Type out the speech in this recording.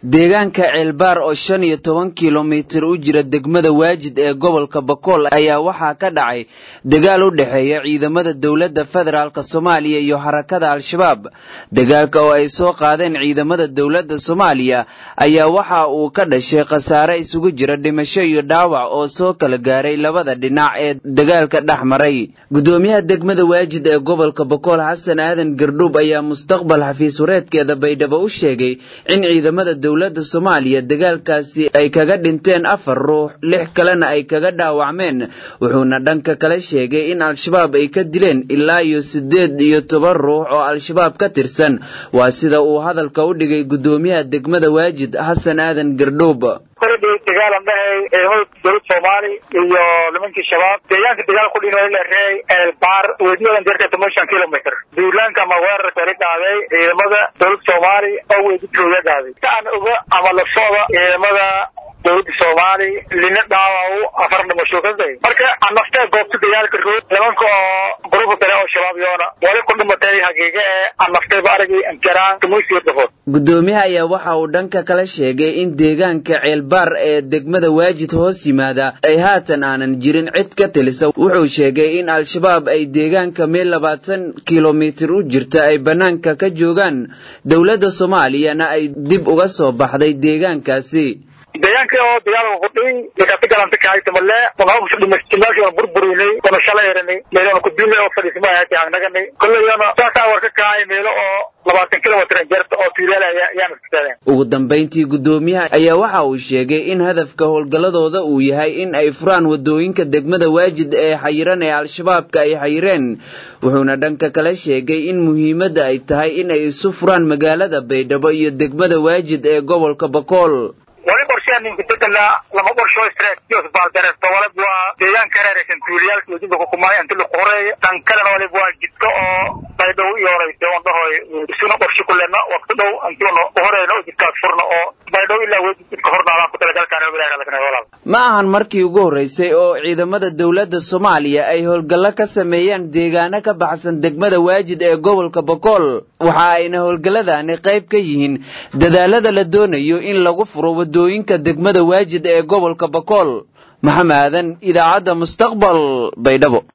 deegaanka ceelbaar oo shan iyo toban kilomitir u jira degmada waajid ee gobolka bakool ayaa waxaa ka dhacay dagaal u dhexeeya ciidamada dowladda federaalk soomaaliya iyo harakada al-shabaab dagaalka oo ay soo qaadeen ciidamada dowladda soomaaliya ayaa waxa uu ka dhashay khasaare isugu jira dhimasho iyo dhaawac oo soo kala gaaray labada dhinac ee dagaalka dhex maray gudoomiyaha degmada waajid ee gobolka bakool xasan aadan gardhuub ayaa mustaqbal xafiis wareedkeeda baydhabo u sheegay in ciidamada dowladda soomaaliya dagaalkaasi ay kaga dhinteen afar ruux lix kalena ay kaga dhaawacmeen wuxuuna dhanka kale sheegay in al-shabaab ay ka dileen ilaa iyo siddeed iyo toban ruux oo al-shabaab ka tirsan waa sida uu hadalka u dhigay gudoomiyaha degmada waajid xasan aadan gardhuub koradii dagaalan dhahay ciidamada dowlad soomaali iyo nimankii shabaab deegaanka dagaal ku dhin la reey eelbaar weediyadan jarka toban kilomitr duulaanka ama weerarka la dhaaday ciidamada dowlad soomaali oo weedikooya dhaaday si aan oga ama la socda ciidamada dowladda soomaali lina dhaawaw afar dhimasho ka day marka anaftee goobta dagaalka rood nimanka oo gruubka kale oo shabaab yoona wali ku dhimatay hagiiga ee anaftayba aragay ankaraan tumusiyo dafood gudoomiyaha ayaa waxa uu dhanka kale sheegay in deegaanka ceelbaar ee degmada waajid hoos yimaada ay haatan aanan jirin cid ka telisa wuxuu sheegay in al-shabaab ay deegaanka meel labaatan kilomitir u jirta ay bannaanka ka joogaan dowladda soomaaliyana ay dib uga soo baxday deegaankaasi deegaanka oo dagaalka kudhiy dakaati galanta kaaytamale unahawsa dhimastimaashi ona burburinay ona shala eranay meelona kudilay oo fadhiisma ahati hangnaganay kollayona saasaa war ka kahay meelo oo labaatan kilomitr jarta oo tuulaalaya ayaan iskutaadeen ugu dambayntii gudoomiyaha ayaa waxa uu sheegay in hadafka howlgalladooda uu yahay in ay furaan wadooyinka degmada waajid ee xayiran ee al-shabaabka ay xayireen wuxuuna dhanka kale sheegay in muhiimadda ay tahay in ay isu furaan magaalada baydhabo iyo degmada waajid ee gobolka bakool wali qorshean ninkadeganaa lama qorsho strategios baaldareesto walib waa deegaanka reeraysan tuuliyaalka wajinka kukumaay inti la qoreeyo dhan kalena walib waa jidka oo baydhow iyo horeysa on dhahoy isuna qorshe kulena waqti dhow intuuna uhoreyna oo jidkaas furna oo baydhow ilaa wejid jidka hornaadaan ku talagalkaan walaal ma ahan markii ugu horreysay oo ciidamada dowladda soomaaliya ay howlgallo ka sameeyaan deegaano ka baxsan degmada waajid ee gobolka bakool waxa ayna howlgalladani qayb ka yihiin dadaalada la doonayo in lagu furo wadooyinka degmada waajid ee gobolka bakool maxamed aadan idaacadda mustaqbal baydhabo